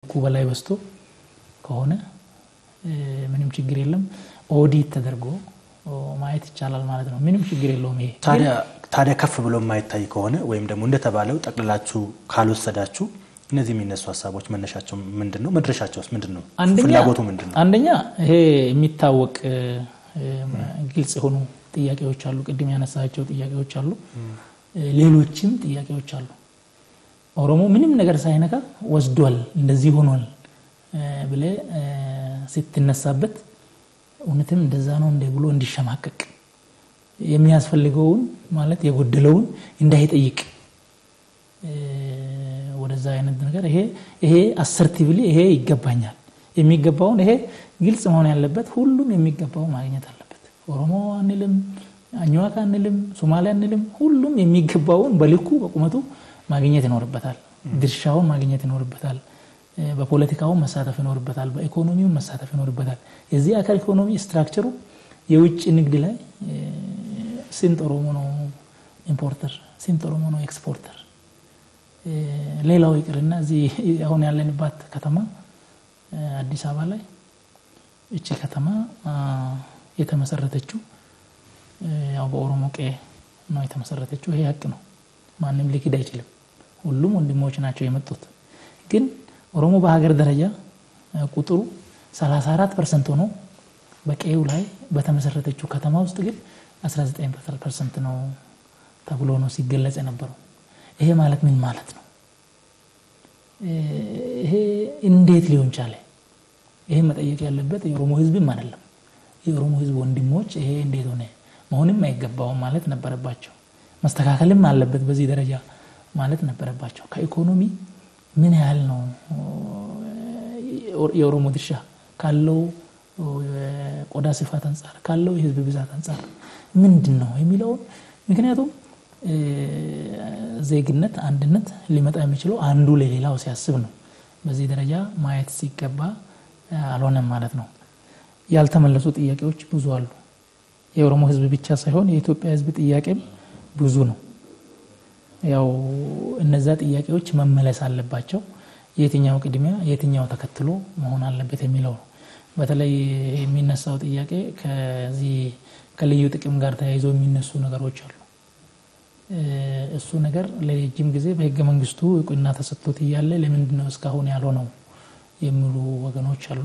ከልኩ በላይ በዝቶ ከሆነ ምንም ችግር የለም። ኦዲት ተደርጎ ማየት ይቻላል ማለት ነው። ምንም ችግር የለውም። ይሄ ታዲያ ከፍ ብሎ የማይታይ ከሆነ ወይም ደግሞ እንደተባለው ጠቅልላችሁ ካልወሰዳችሁ እነዚህ የሚነሱ ሀሳቦች መነሻቸው ምንድን ነው? መድረሻቸውስ ምንድን ነው? ፍላጎቱ ምንድን ነው? አንደኛ ይሄ የሚታወቅ ግልጽ የሆኑ ጥያቄዎች አሉ። ቅድም ያነሳቸው ጥያቄዎች አሉ። ሌሎችም ጥያቄዎች አሉ። ኦሮሞ ምንም ነገር ሳይነካ ወስዷል፣ እንደዚህ ሆኗል ብለ ስትነሳበት እውነትም እንደዛ ነው እንደ ብሎ እንዲሸማቀቅ የሚያስፈልገውን ማለት የጎደለውን እንዳይጠይቅ ወደዛ አይነት ነገር ይሄ ይሄ አሰርቲቭሊ ይሄ ይገባኛል የሚገባውን ይሄ ግልጽ መሆን ያለበት ሁሉም የሚገባው ማግኘት አለበት። ኦሮሞ አንልም፣ አኝዋክ አንልም፣ ሶማሌ አንልም። ሁሉም የሚገባውን በልኩ በቁመቱ ማግኘት ይኖርበታል። ድርሻውን ማግኘት ይኖርበታል። በፖለቲካውን መሳተፍ ይኖርበታል። በኢኮኖሚውን መሳተፍ ይኖርበታል። የዚህ አካል ኢኮኖሚ ስትራክቸሩ የውጭ ንግድ ላይ ስንት ኦሮሞ ነው ኢምፖርተር፣ ስንት ኦሮሞ ነው ኤክስፖርተር? ሌላው ይቅርና እዚህ አሁን ያለንባት ከተማ አዲስ አበባ ላይ እቺ ከተማ የተመሰረተችው ያው በኦሮሞ ቀ ነው የተመሰረተችው። ይሄ ሀቅ ነው፣ ማንም ሊክድ አይችልም። ሁሉም ወንድሞች ናቸው የመጡት። ግን ኦሮሞ በሀገር ደረጃ ቁጥሩ 34 ፐርሰንት ሆኖ በቀዩ ላይ በተመሰረተችው ከተማ ውስጥ ግን 19 ፐርሰንት ነው ተብሎ ነው ሲገለጽ የነበረው። ይሄ ማለት ምን ማለት ነው? ይሄ እንዴት ሊሆን ቻለ? ይሄ መጠየቅ ያለበት የኦሮሞ ሕዝብም አይደለም የኦሮሞ ሕዝብ ወንድሞች ይሄ እንዴት ሆነ መሆንም አይገባውም ማለት ነበረባቸው። መስተካከልም አለበት በዚህ ደረጃ ማለት ነበረባቸው። ከኢኮኖሚ ምን ያህል ነው የኦሮሞ ድርሻ ካለው ቆዳ ስፋት አንጻር ካለው የህዝብ ብዛት አንጻር ምንድን ነው የሚለውን ምክንያቱም ዜግነት አንድነት ሊመጣ የሚችለው አንዱ ለሌላው ሲያስብ ነው። በዚህ ደረጃ ማየት ሲገባ አልሆነም ማለት ነው። ያልተመለሱ ጥያቄዎች ብዙ አሉ። የኦሮሞ ህዝብ ብቻ ሳይሆን የኢትዮጵያ ህዝብ ጥያቄም ብዙ ነው። ያው እነዛ ጥያቄዎች መመለስ አለባቸው። የትኛው ቅድሚያ የትኛው ተከትሎ መሆን አለበት የሚለው ነው። በተለይ የሚነሳው ጥያቄ ከዚህ ከልዩ ጥቅም ጋር ተያይዞ የሚነሱ ነገሮች አሉ። እሱ ነገር ለረጅም ጊዜ በህገ መንግስቱ እውቅና ተሰጥቶት እያለ ለምንድን ነው እስካሁን ያልሆነው የሚሉ ወገኖች አሉ።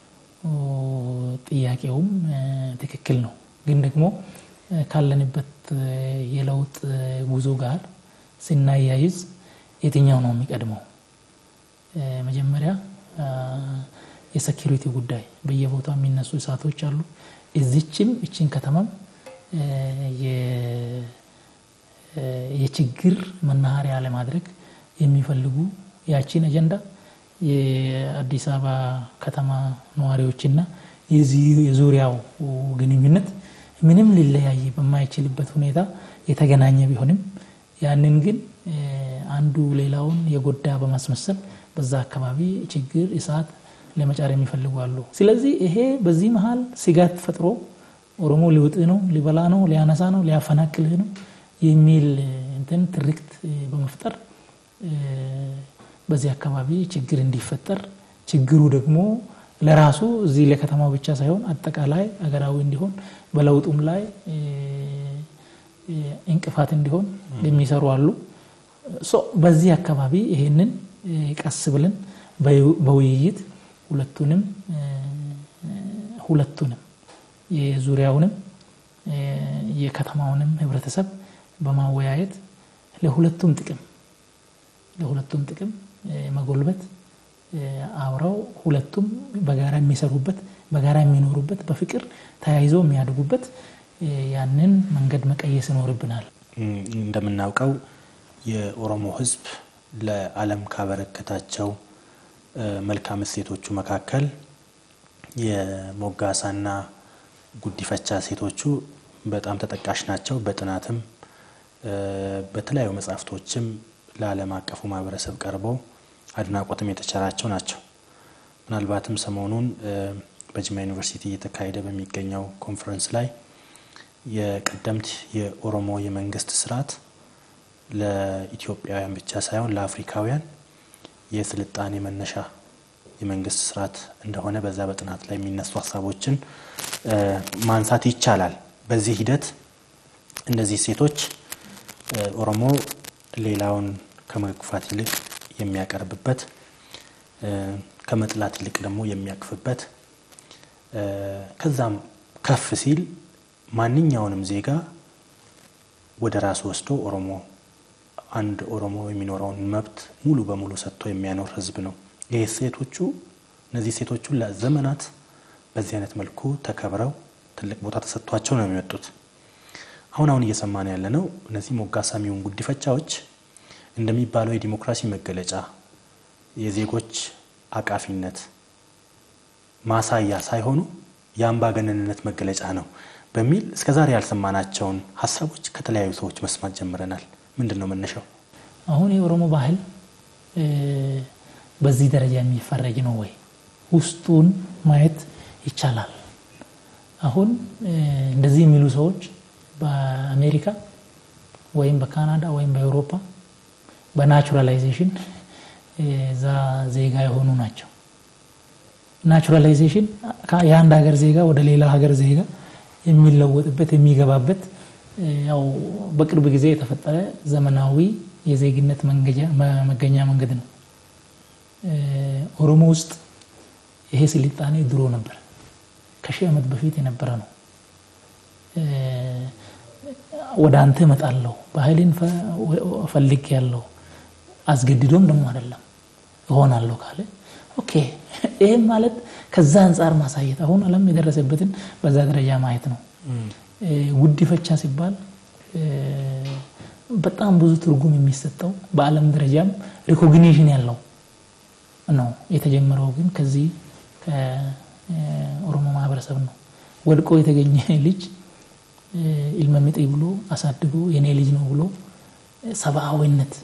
ጥያቄውም ትክክል ነው፣ ግን ደግሞ ካለንበት የለውጥ ጉዞ ጋር ስናያይዝ የትኛው ነው የሚቀድመው? መጀመሪያ የሴኪሪቲ ጉዳይ በየቦታው የሚነሱ እሳቶች አሉ። እዚችም እችን ከተማም የችግር መናኸሪያ ለማድረግ የሚፈልጉ ያቺን አጀንዳ የአዲስ አበባ ከተማ ነዋሪዎችና የዙሪያው ግንኙነት ምንም ሊለያይ በማይችልበት ሁኔታ የተገናኘ ቢሆንም ያንን ግን አንዱ ሌላውን የጎዳ በማስመሰል በዛ አካባቢ ችግር፣ እሳት ለመጫር የሚፈልጉ አሉ። ስለዚህ ይሄ በዚህ መሀል ስጋት ፈጥሮ ኦሮሞ ሊውጥህ ነው፣ ሊበላ ነው፣ ሊያነሳ ነው፣ ሊያፈናቅልህ ነው የሚል እንትን ትርክት በመፍጠር በዚህ አካባቢ ችግር እንዲፈጠር ችግሩ ደግሞ ለራሱ እዚህ ለከተማው ብቻ ሳይሆን አጠቃላይ አገራዊ እንዲሆን በለውጡም ላይ እንቅፋት እንዲሆን የሚሰሩ አሉ። በዚህ አካባቢ ይሄንን ቀስ ብለን በውይይት ሁለቱንም ሁለቱንም የዙሪያውንም የከተማውንም ህብረተሰብ በማወያየት ለሁለቱም ጥቅም ለሁለቱም ጥቅም መጎልበት አብረው ሁለቱም በጋራ የሚሰሩበት በጋራ የሚኖሩበት በፍቅር ተያይዘው የሚያድጉበት ያንን መንገድ መቀየስ ይኖርብናል። እንደምናውቀው የኦሮሞ ህዝብ ለዓለም ካበረከታቸው መልካም እሴቶቹ መካከል የሞጋሳና ጉዲፈቻ ሴቶቹ በጣም ተጠቃሽ ናቸው። በጥናትም በተለያዩ መጽሐፍቶችም ለዓለም አቀፉ ማህበረሰብ ቀርበው አድናቆትም የተቸራቸው ናቸው። ምናልባትም ሰሞኑን በጅማ ዩኒቨርሲቲ እየተካሄደ በሚገኘው ኮንፈረንስ ላይ የቀደምት የኦሮሞ የመንግስት ስርዓት ለኢትዮጵያውያን ብቻ ሳይሆን ለአፍሪካውያን የስልጣኔ መነሻ የመንግስት ስርዓት እንደሆነ በዛ በጥናት ላይ የሚነሱ ሀሳቦችን ማንሳት ይቻላል። በዚህ ሂደት እነዚህ ሴቶች ኦሮሞ ሌላውን ከመግፋት ይልቅ የሚያቀርብበት ከመጥላት ይልቅ ደግሞ የሚያቅፍበት ከዛም ከፍ ሲል ማንኛውንም ዜጋ ወደ ራሱ ወስዶ ኦሮሞ አንድ ኦሮሞ የሚኖረውን መብት ሙሉ በሙሉ ሰጥቶ የሚያኖር ህዝብ ነው። ይህ ሴቶቹ እነዚህ ሴቶቹ ለዘመናት በዚህ አይነት መልኩ ተከብረው ትልቅ ቦታ ተሰጥቷቸው ነው የሚመጡት። አሁን አሁን እየሰማን ያለ ነው እነዚህ ሞጋሳ የሚሆን ጉዲፈቻዎች እንደሚባለው የዲሞክራሲ መገለጫ የዜጎች አቃፊነት ማሳያ ሳይሆኑ የአምባገነንነት መገለጫ ነው በሚል እስከዛሬ ያልሰማናቸውን ሀሳቦች ከተለያዩ ሰዎች መስማት ጀምረናል። ምንድን ነው መነሻው? አሁን የኦሮሞ ባህል በዚህ ደረጃ የሚፈረጅ ነው ወይ? ውስጡን ማየት ይቻላል። አሁን እንደዚህ የሚሉ ሰዎች በአሜሪካ ወይም በካናዳ ወይም በአውሮፓ በናቹራላይዜሽን እዛ ዜጋ የሆኑ ናቸው። ናቹራላይዜሽን የአንድ ሀገር ዜጋ ወደ ሌላ ሀገር ዜጋ የሚለወጥበት የሚገባበት ያው በቅርብ ጊዜ የተፈጠረ ዘመናዊ የዜግነት መገኛ መንገድ ነው። ኦሮሞ ውስጥ ይሄ ስልጣኔ ድሮ ነበር፣ ከሺህ ዓመት በፊት የነበረ ነው። ወደ አንተ እመጣለሁ ባህልን ፈልግ ያለው አስገድዶም ደግሞ አይደለም እሆናለሁ ካለ ኦኬ። ይህም ማለት ከዛ አንጻር ማሳየት አሁን ዓለም የደረሰበትን በዛ ደረጃ ማየት ነው። ጉዲፈቻ ሲባል በጣም ብዙ ትርጉም የሚሰጠው በዓለም ደረጃም ሪኮግኒሽን ያለው ነው። የተጀመረው ግን ከዚህ ከኦሮሞ ማህበረሰብ ነው። ወድቆ የተገኘ ልጅ ኢልመምጤ ብሎ አሳድጎ የኔ ልጅ ነው ብሎ ሰብአዊነት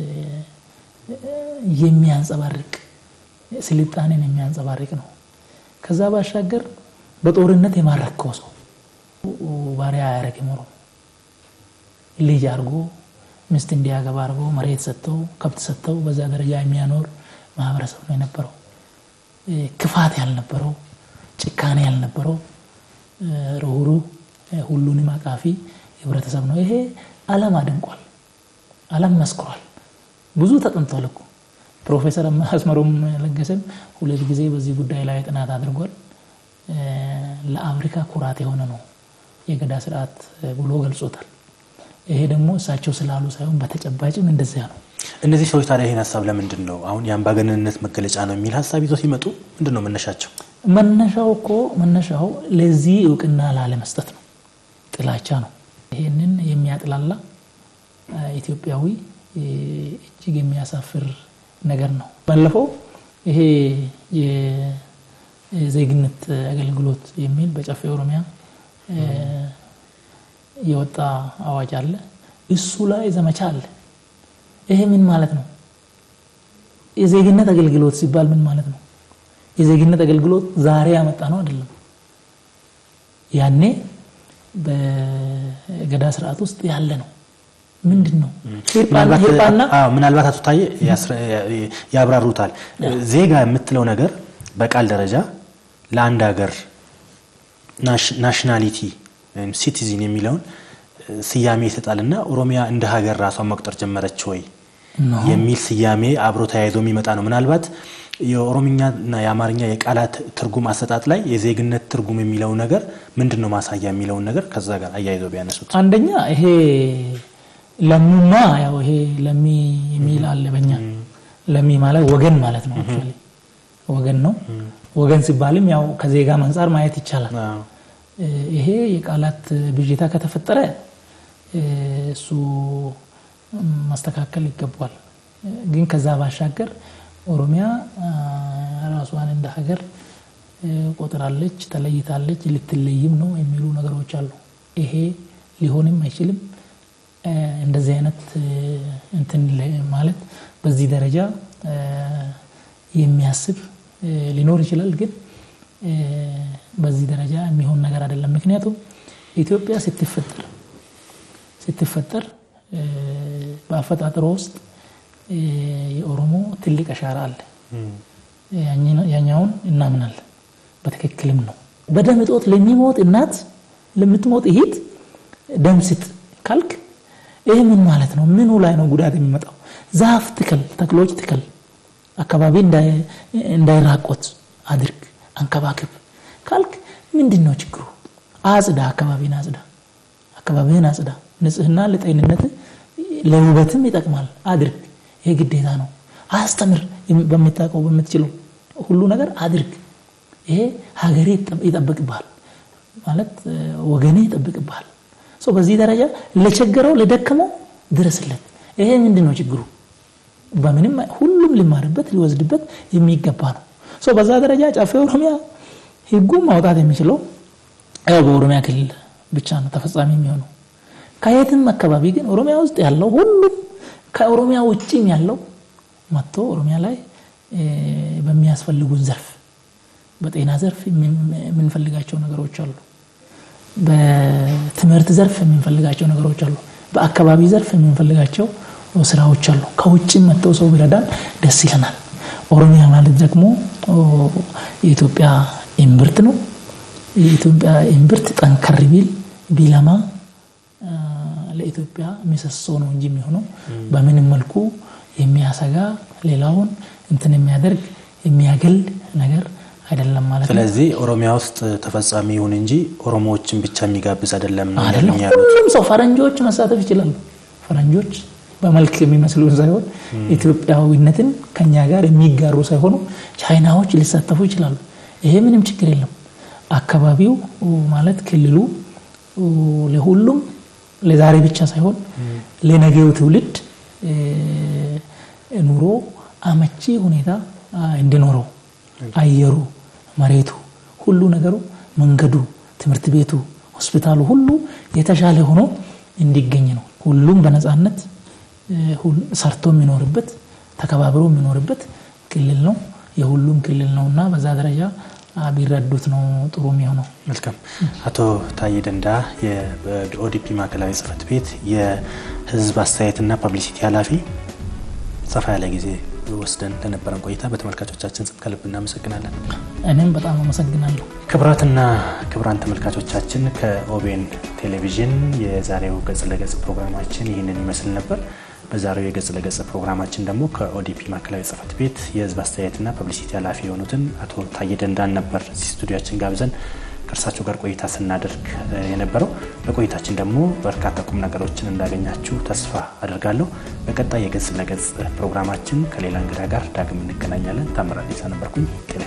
የሚያንጸባርቅ ስልጣኔን የሚያንጸባርቅ ነው። ከዛ ባሻገር በጦርነት የማረከው ሰው ባሪያ አያረግም። ኦሮሞ ልጅ አድርጎ ሚስት እንዲያገባ አድርጎ መሬት ሰጥተው ከብት ሰጥተው በዛ ደረጃ የሚያኖር ማህበረሰብ ነው የነበረው። ክፋት ያልነበረው፣ ጭካኔ ያልነበረው፣ ርኅሩህ ሁሉንም አቃፊ ህብረተሰብ ነው። ይሄ ዓለም አድንቋል፣ ዓለም መስክሯል። ብዙ ተጠንቷል እኮ ፕሮፌሰር አስመሮም ለገሰም ሁለት ጊዜ በዚህ ጉዳይ ላይ ጥናት አድርጓል። ለአፍሪካ ኩራት የሆነ ነው የገዳ ስርዓት ብሎ ገልጾታል። ይሄ ደግሞ እሳቸው ስላሉ ሳይሆን በተጨባጭም እንደዚያ ነው። እነዚህ ሰዎች ታዲያ ይህን ሀሳብ ለምንድን ነው አሁን የአምባገነንነት መገለጫ ነው የሚል ሀሳብ ይዞ ሲመጡ ምንድን ነው መነሻቸው? መነሻው እኮ መነሻው ለዚህ እውቅና ላለመስጠት ነው። ጥላቻ ነው። ይህንን የሚያጥላላ ኢትዮጵያዊ እጅግ የሚያሳፍር ነገር ነው። ባለፈው ይሄ የዜግነት አገልግሎት የሚል በጨፌ ኦሮሚያ የወጣ አዋጅ አለ። እሱ ላይ ዘመቻ አለ። ይሄ ምን ማለት ነው? የዜግነት አገልግሎት ሲባል ምን ማለት ነው? የዜግነት አገልግሎት ዛሬ ያመጣ ነው አይደለም። ያኔ በገዳ ስርዓት ውስጥ ያለ ነው። ምንድን ነው ምናልባት አቶ ታዬ ያብራሩታል። ዜጋ የምትለው ነገር በቃል ደረጃ ለአንድ ሀገር ናሽናሊቲ ወይም ሲቲዝን የሚለውን ስያሜ ይሰጣል እና ኦሮሚያ እንደ ሀገር ራሷን መቁጠር ጀመረች ወይ የሚል ስያሜ አብሮ ተያይዞ የሚመጣ ነው። ምናልባት የኦሮምኛና የአማርኛ የቃላት ትርጉም አሰጣጥ ላይ የዜግነት ትርጉም የሚለው ነገር ምንድን ነው ማሳያ የሚለውን ነገር ከዛ ጋር አያይዘው ቢያነሱት አንደኛ ይሄ ለሚማ ያው ይሄ ለሚ የሚል አለ በኛ ለሚ ማለት ወገን ማለት ነው። አክቹዋሊ ወገን ነው። ወገን ሲባልም ያው ከዜጋ አንጻር ማየት ይቻላል። ይሄ የቃላት ብዥታ ከተፈጠረ እሱ ማስተካከል ይገባል። ግን ከዛ ባሻገር ኦሮሚያ ራሷን እንደ ሀገር ቆጥራለች፣ ተለይታለች፣ ልትለይም ነው የሚሉ ነገሮች አሉ። ይሄ ሊሆንም አይችልም። እንደዚህ አይነት እንትን ማለት በዚህ ደረጃ የሚያስብ ሊኖር ይችላል፣ ግን በዚህ ደረጃ የሚሆን ነገር አይደለም። ምክንያቱም ኢትዮጵያ ስትፈጠር ስትፈጠር በአፈጣጠሮ ውስጥ የኦሮሞ ትልቅ አሻራ አለ። ያኛውን እናምናለን። በትክክልም ነው። በደም እጦት ለሚሞት እናት ለምትሞት እህት ደም ስጥ ካልክ ይህ ምን ማለት ነው? ምኑ ላይ ነው ጉዳት የሚመጣው? ዛፍ ትከል፣ ተክሎች ትከል፣ አካባቢ እንዳይራቆት አድርግ፣ አንከባክብ ካልክ ምንድን ነው ችግሩ? አጽዳ፣ አካባቢን አጽዳ፣ አካባቢን አጽዳ። ንጽህና ለጤንነት ለውበትም ይጠቅማል። አድርግ፣ ይሄ ግዴታ ነው። አስተምር፣ በምታውቀው በምትችለው ሁሉ ነገር አድርግ። ይሄ ሀገሬ ይጠብቅብሃል ማለት ወገኔ ይጠብቅብሃል። በዚህ ደረጃ ለቸገረው ለደከመው ድረስለት። ይሄ ምንድን ነው ችግሩ? በምንም ሁሉም ሊማርበት ሊወስድበት የሚገባ ነው። በዛ ደረጃ ጨፌ ኦሮሚያ ህጉም ማውጣት የሚችለው ያው በኦሮሚያ ክልል ብቻ ነው ተፈጻሚ የሚሆነው። ከየትም አካባቢ ግን ኦሮሚያ ውስጥ ያለው ሁሉም ከኦሮሚያ ውጭም ያለው መጥቶ ኦሮሚያ ላይ በሚያስፈልጉን ዘርፍ በጤና ዘርፍ የምንፈልጋቸው ነገሮች አሉ። በትምህርት ዘርፍ የምንፈልጋቸው ነገሮች አሉ። በአካባቢ ዘርፍ የምንፈልጋቸው ስራዎች አሉ። ከውጭም መጥተው ሰው ቢረዳን ደስ ይለናል። ኦሮሚያ ማለት ደግሞ የኢትዮጵያ እምብርት ነው። የኢትዮጵያ እምብርት ጠንከር ቢል ቢለማ ለኢትዮጵያ ምሰሶ ነው እንጂ የሚሆነው በምንም መልኩ የሚያሰጋ ሌላውን እንትን የሚያደርግ የሚያገል ነገር አይደለም ማለት ነው። ስለዚህ ኦሮሚያ ውስጥ ተፈጻሚ ይሁን እንጂ ኦሮሞዎችን ብቻ የሚጋብዝ አይደለም ነው አይደለም። ያሉኝ ያሉት። ሁሉም ሰው ፈረንጆች መሳተፍ ይችላሉ። ፈረንጆች በመልክ የሚመስሉን ሳይሆን ኢትዮጵያዊነትን ከኛ ጋር የሚጋሩ ሳይሆኑ ቻይናዎች ሊሳተፉ ይችላሉ። ይሄ ምንም ችግር የለም። አካባቢው ማለት ክልሉ ለሁሉም ለዛሬ ብቻ ሳይሆን ለነገው ትውልድ ኑሮ አመቺ ሁኔታ እንዲኖረው አየሩ፣ መሬቱ፣ ሁሉ ነገሩ፣ መንገዱ፣ ትምህርት ቤቱ፣ ሆስፒታሉ ሁሉ የተሻለ ሆኖ እንዲገኝ ነው። ሁሉም በነፃነት ሰርቶ የሚኖርበት ተከባብሮ የሚኖርበት ክልል ነው። የሁሉም ክልል ነው እና በዛ ደረጃ ቢረዱት ነው ጥሩ የሚሆነው። መልካም። አቶ ታዬ ደንዳ የኦዲፒ ማዕከላዊ ጽህፈት ቤት የህዝብ አስተያየትና ፐብሊሲቲ ኃላፊ፣ ሰፋ ያለ ጊዜ ወስደን ለነበረን ቆይታ በተመልካቾቻችን ስም ከልብ እናመሰግናለን። እኔም በጣም አመሰግናለሁ። ክቡራትና ክቡራን ተመልካቾቻችን ከኦቤን ቴሌቪዥን የዛሬው ገጽ ለገጽ ፕሮግራማችን ይህንን ይመስል ነበር። በዛሬው የገጽ ለገጽ ፕሮግራማችን ደግሞ ከኦዲፒ ማዕከላዊ ጽህፈት ቤት የህዝብ አስተያየትና ፐብሊሲቲ ኃላፊ የሆኑትን አቶ ታዬ ደንዳን ነበር እዚህ ስቱዲያችን ጋብዘን ከእርሳቸው ጋር ቆይታ ስናደርግ የነበረው። በቆይታችን ደግሞ በርካታ ቁም ነገሮችን እንዳገኛችሁ ተስፋ አድርጋለሁ። በቀጣይ የገጽ ለገጽ ፕሮግራማችን ከሌላ እንግዳ ጋር ዳግም እንገናኛለን። ታምራት ነበርኩኝ። ጤና